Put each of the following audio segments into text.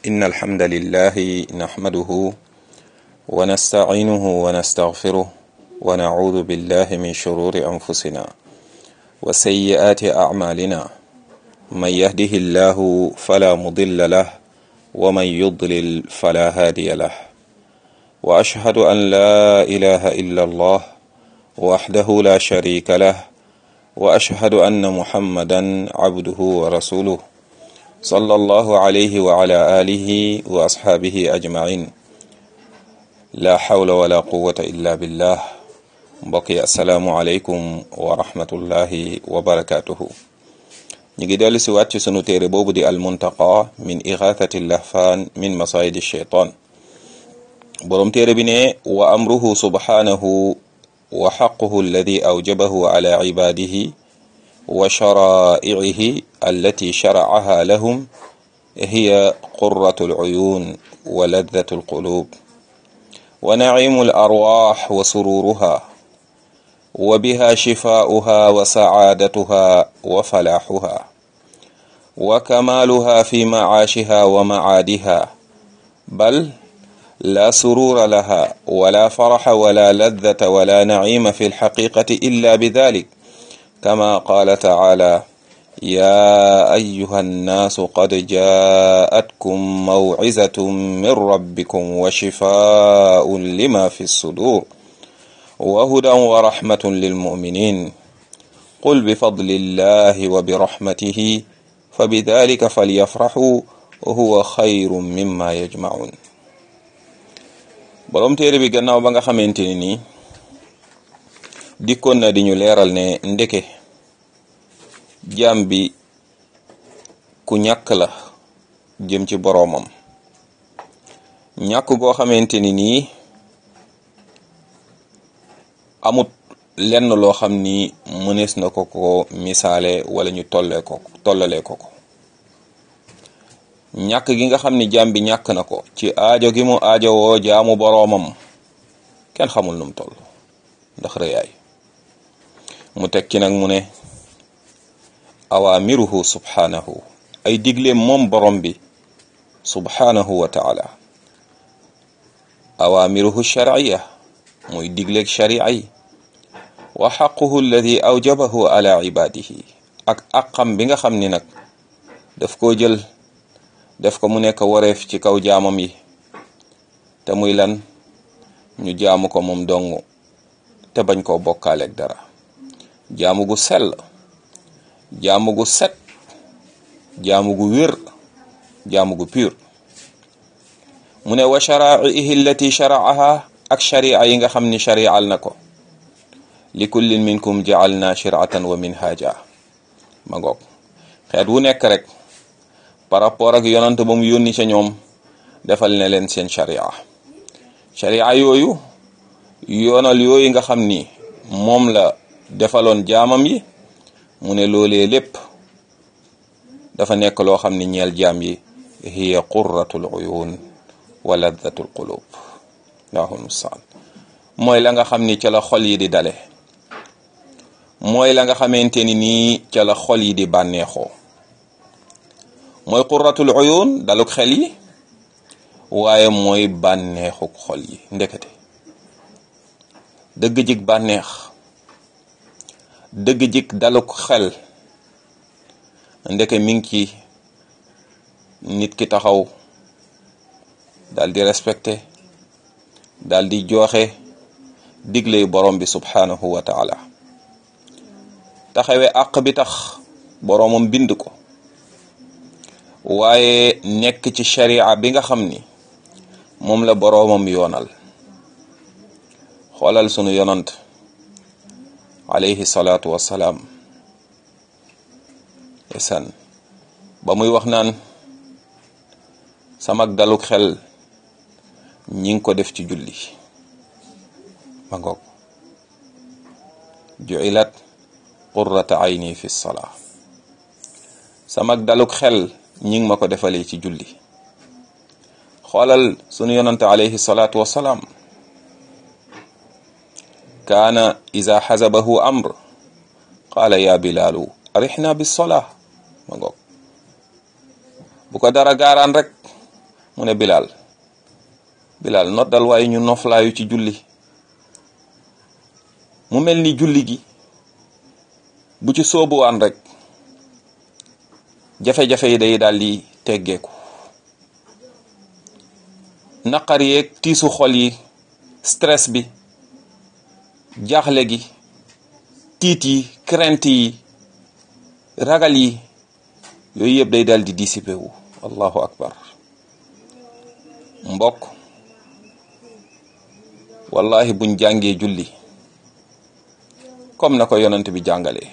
إن الحمد لله نحمده ونستعينه ونستغفره ونعوذ بالله من شرور أنفسنا وسيئات أعمالنا من يهده الله فلا مضل له ومن يضلل فلا هادي له وأشهد أن لا إله إلا الله وحده لا شريك له وأشهد أن محمدا عبده ورسوله صلى الله عليه وعلى آله وأصحابه أجمعين لا حول ولا قوة إلا بالله mbokk yi asalaamualeykum wa rahmatullahi wa barakaatuhu ñu ngi dellu si waat ci sunu téere boobu di almuntaqa min ixaathati lahfaan min masaayidi sheytaan boroom téere bi ne wa amruhu subhaanahu wa xaquhu alladi awjabahu ala cibaadihi wa sharaa'icihi allati sharacaha lahum hiya qurratu alcuyuun wa ladatu alquluub wa naciimu alarwaax wa sururuha wa biha shifaa'uha wa sacaadatuha wa falaaxuha wa kamaaluha fi macaashiha wa macaadiha bal laa suruura laha wala faraxa wala laddata wala naciima fi lxaqiiqati illa bidalik kama qaala tacaala yaa ayyuha nnaasu qad jaa'atkum mawcizatun min rabbikum wa shifaa'un lima fi suduur wa hudan wa raxmatun lilmuminin qul bifadlillahi wa birahmatihi fa bidalika falyafraxuu huwa xayru mimma yajmacuun boroom téere bi gannaaw ba nga xamante ni nii dikkoon na di ñu leeral ne ndeke jaam bi ku ñàkk la jëm ci boroomam ñàkk goo xamante ni nii amut lenn loo xam ni mënees na ko ko misaale wala ñu tollee ko tollalee ko ko ñàkk gi nga xam ni jaam bi ñàkk na ko ci aajo gi mu aajowoo jaamu boroomam kenn xamul num toll ndax rëyaay mu teg ci nag mu ne awaamiruhu subhaanahu ay digleem moom borom bi subhaanahu wa taala awaamiruhu sharciya muy digleeg sharia yi wa xaquhu alladi awjabahu ala ibadihi ak aqam bi nga xam ni nag daf koo jël def ko mu nekk wareef ci kaw jaamam yi te muy lan ñu jaamu ko moom dong te bañ koo bokkaaleeg dara jaamu gu sell jaamu gu set jaamu gu wér jaamu gu pur mu ne wa sharaihi allati sharaaha ak sharia yi nga xam ni sharial na ko li kullin minkum jaalna shiratan wa minhaja ma ngoog xeet wu nekk rek par rapport ak yonant ba mu yónni ca ñoom defal ne leen seen sharia sharia yooyu yoonal yooyu nga xam ni moom la defaloon jaamam yi mu ne loolee lépp dafa nekk loo xam ni ñeel jaam yi hiya qurratul uyun wa laddatul qulub allahu mustaan mooy la nga xam ni ca la xol yi di dale mooy la nga xamante ni nii ca la xol yi di bànneexoo mooy qurratul uyun daluk xel yi waaye mooy bànneexuk xol yi ndekete dëgg jik bànneex dëgg jik daluk xel ndeke mi ngi ci nit ki taxaw dal di respecté dal di joxe digley borom bi subhanahu wa taala taxawee àq bi tax boromam bind ko waaye nekk ci sharia bi nga xam ni moom la boromam yoonal xoolal sunu yonant alayhi salaatu wassalaam esan ba muy wax naan samak daluk xel ñi ngi ko def ci julli ma ngoog ju'ilat qurrata ayni fi salaa samak daluk xel ñi ngi ma ko defalee ci julli xoolal sunu yonante alayhi salaatu wassalaam kaana iza xasabahu amr qaala ya bilaalu arixna bis salaa ma ngoog bu ko dara gaaraan rek mu ne Bilal Bilal noddal waaye ñu noflaayu ci julli mu mel ni julli gi bu ci soobuwaan rek jafe-jafe yi day daal di teggeeku naqar yeeg tiisu xol yi stress bi jaaxle gi tiit yi crainte yi ragal yi yooyu yëpp day daal di dissipé wu allahu akbar mbokk wallahi buñ jàngee julli comme na ko yonent bi jàngalee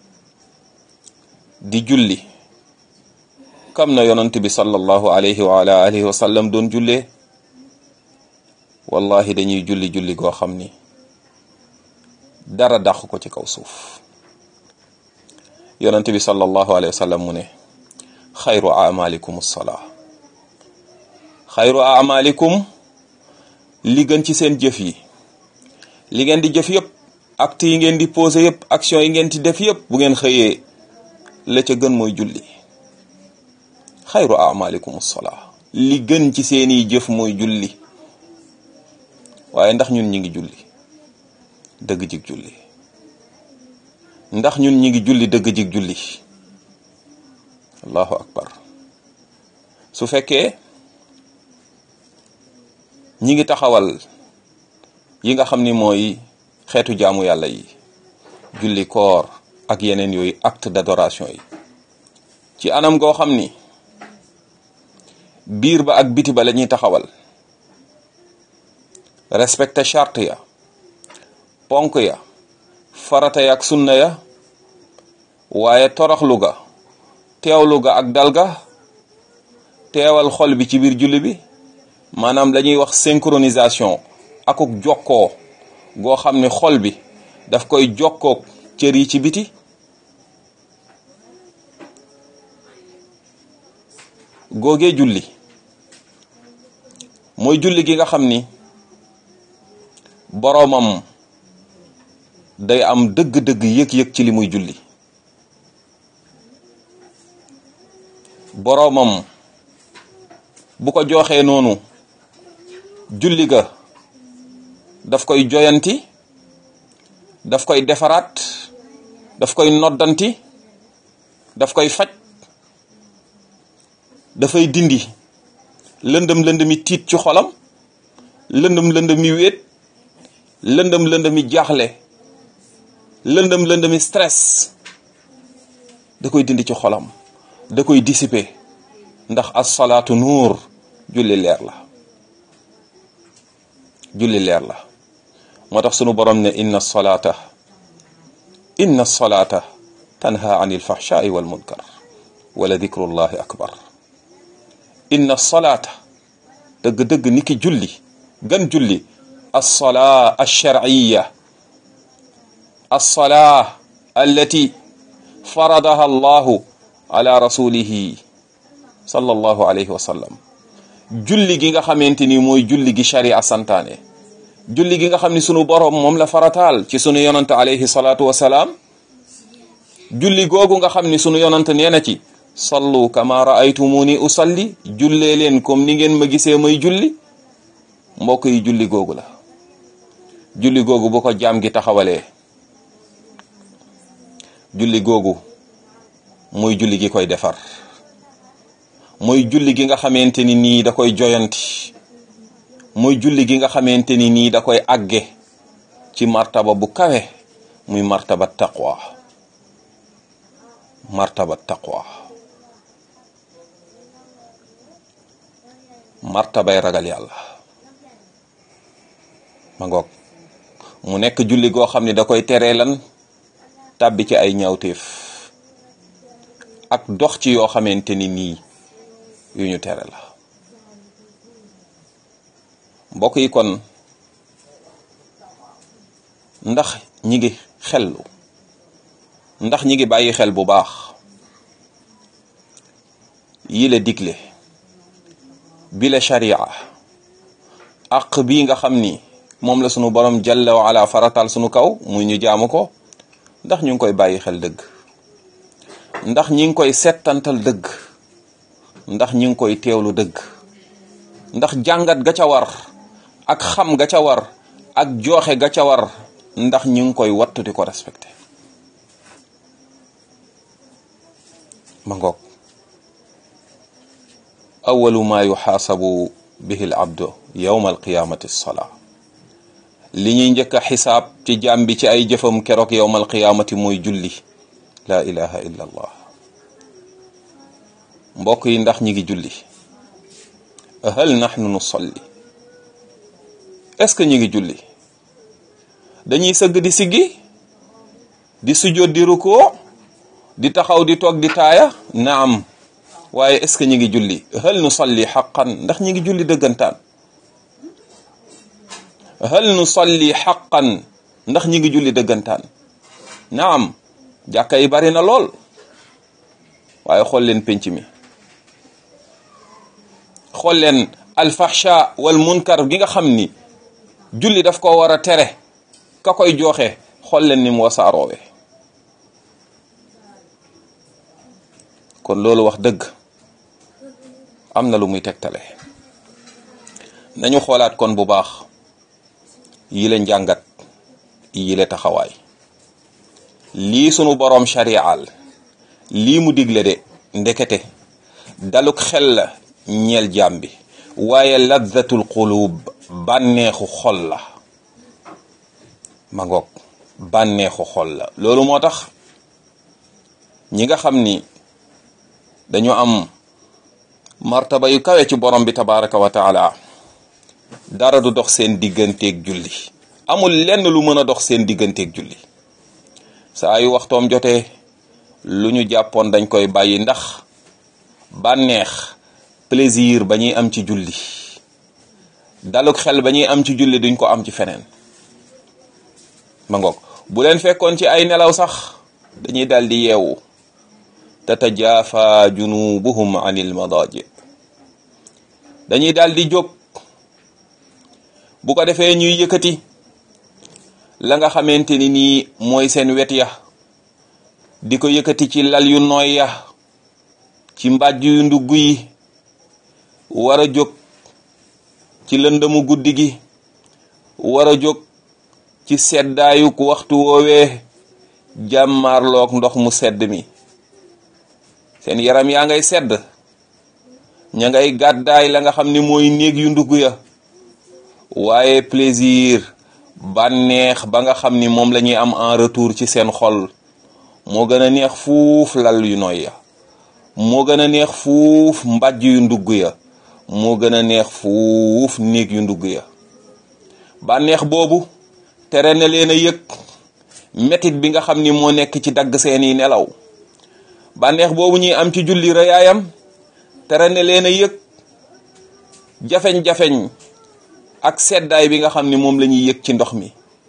di julli comme na yonent bi sallallahu alayhi wa ala alihi wa sallam doon jullee wallahi dañuy julli julli goo xam ni dara dàq ko ci kaw suuf yonent bi sallallahu alayhi wa sallam mu ne xayru amalikum salaa xayru amalikum li gën ci seen jëf yi li ngeen di jëf yëpp acte yi ngeen di posé yëpp action yi ngeen di def yëpp bu ngeen xëyee la ca gën mooy julli xayru amalikum salaa li gën ci seeni jëf mooy julli waaye ndax ñun ñi ngi julli dëgg jig julli ndax ñun ñi ngi julli dëgg jig julli allahu akbar su fekkee ñi ngi taxawal yi nga xam ni mooy xeetu jaamu yàlla yi julli koor ak yeneen yooyu acte d'adoration yi ci anam goo xam ni biir ba ak biti ba la ñuy taxawal respecté charte ya ponk ya farata ya ak sunna ya waaye toroxlu ga teewlu ga ak dal ga teewal xol bi ci biir julli bi maanaam lañuy wax synchronisation akuk jokkoo goo xam ne xol bi daf koy jokkook cër yi ci biti googee julli mooy julli gi nga xam ni boroomam day am dëgg-dëgg yëg-yëg ci li muy julli boroomam bu ko joxee noonu julli ga daf koy joyanti daf koy defaraat daf koy noddanti daf koy faj dafay dindi lëndëm lëndëmi tiit ci xolam lëndëm lëndëmi wéet lëndëm lëndëmi jaaxle lëndëm lëndëmi stress da koy dindi ci xolam da koy dissiper ndax as-salaatu nuur julli leer la julli leer la moo tax sunu borom ne inna salaata inna salaata tanha anil fahshaai wal munkar wala dikrullahi akbar inna salaata dëgg-dëgg niki julli gan julli alsolaa alsharciya alsolaa allati faradaha allahu ala rasulihi sallallahu alayhi wa sallam julli gi nga xamante ni mooy julli gi sharia santaane julli gi nga xam ni sunu boroom moom la farataal ci sunu yonante alayhi salaatu wasalaam julli googu nga xam ni sunu yonante nee na ci sallu kama raaytumuni usalli jullee leen comme ni ngeen ma gisee may julli mbokk yi julli googu la julli googu bu ko jaam gi taxawalee julli googu mooy julli gi koy defar mooy julli gi nga xamante ni nii da koy joyanti mooy julli gi nga xamante ni nii da koy àgge ci martaba bu kawe muy martaba taqwa martaba taqwa martabay ragal yàlla ma ngoog mu nekk julli goo xam ne da koy teree lan tàbbi ci ay ñaawteef ak dox ci yoo xamante ni nii yu ñu tere la mbokk yi kon ndax ñi ngi xellu ndax ñi ngi bàyyi xel bu baax yi la digle bi la sharia àq bii nga xam ni moom la sunu borom jalla wa ala faratal sunu kaw muy ñu jaamu ko ndax ñu ngi koy bàyyi xel dëgg ndax ñi ngi koy settantal dëgg ndax ñi ngi koy teewlu dëgg ndax jàngat ga ca war ak xam ga ca war ak joxe ga ca war ndax ñu ngi koy wattu di ko respecté ma ngoog awalu ma yuxaasabu bihi al abdu yowma alqiyamati salaa li ñuy njëkk a xisaab ci jaam bi ci ay jëfam keroog yowma alqiyamati mooy julli la ilaha illa allah mbokk yi ndax ñi ngi julli hal nahnu nusalli est-ce que ñi ngi julli dañuy sëgg di siggi di sujjóot di rukoo di taxaw di toog di taaya naam waaye est-ce que ñi ngi julli hal nusalli xaqan ndax ñi ngi julli dëggantaan hal nusalli xaqan ndax ñi ngi julli dëggantaan naam jàkka yi bari na lool waaye xool leen penc mi xool leen alfahsha wal munkar gi nga xam ni julli daf ko war a tere ka koy joxe xool leen ni mu wasaaroowe kon loolu wax dëgg am na lu muy tegtale nañu xoolaat kon bu baax yi la njàngat yi la taxawaay lii sunu boroom shari'al lii mu digle de ndekete daluk xel la ñeel jaam bi waaye ladzatul qulub bànneexu xol la ma ngoog bànneexu xol la loolu moo tax ñi nga xam ni dañu am martaba yu kawe ci borom bi tabaraka wa taala dara du dox seen digganteeg julli amul lenn lu mën a dox seen digganteeg julli saa yu waxtoom jotee lu ñu jàppoon dañ koy bàyyi ndax bànneex plaisir ba ñuy am ci julli daluk xel ba ñuy am ci julli duñ ko am ci feneen ma ngoog bu leen fekkoon ci ay nelaw sax dañuy dal di yeewu tatajaafa junubuhum anil madaji dañuy dal di jóg bu ko defee ñuy yëkkati la nga xamante ni nii mooy seen wet ya di ko yëkkati ci lal yu nooy ya ci mbàjj yu ndugg yi war a jóg ci lëndëmu guddi gi war a jóg ci seddaayuk waxtu woowee jàmmaarloog ndox mu sedd mi seen yaram yaa ngay sedd ña ngay gàddaay la nga xam ni mooy néeg yu ndugg ya waaye plaisir bànneex ba nga xam ni moom la ñuy am en retour ci seen xol moo gën a neex fuuf lal yu nooy ya moo gën a neex fuuf mbàjj yu ndugg ya moo gën a neex fuuf néeg yu ndugg ya bànneex boobu tere na leen a yëg metit bi nga xam ni moo nekk ci dagg seeni nelaw bànneex boobu ñuy am ci julli rëyaayam tere na leen a yëg jafeñ-jafeñ ak seddaay bi nga xam ni moom la ñuy yëg ci ndox mi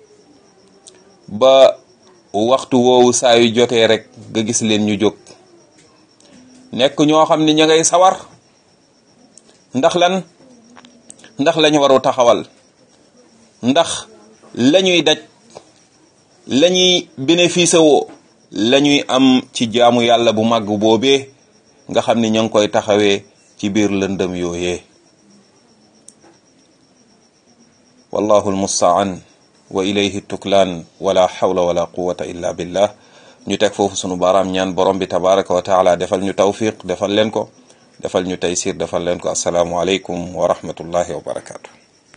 ba waxtu woowu saa yu jotee rek nga gis leen ñu jóg nekk ñoo xam ni ña ngay sawar ndax lan ndax lañu waru taxawal ndax lañuy daj lañuy bénéfice woo lañuy am ci jaamu yàlla bu màgg boobee nga xam ni ña ngi koy taxawee ci biir lëndëm yooyee wallahu almustaan wa ilayhi tuklaan wala hawla wala quwata illa billah ñu teg foofu sunu baaraam ñaan borom bi tabaraka wa taala defal ñu tawfiq defal leen ko defal ñu taysir defal leen ko asalaamu aleykum wa rahmatullahi wa barakatu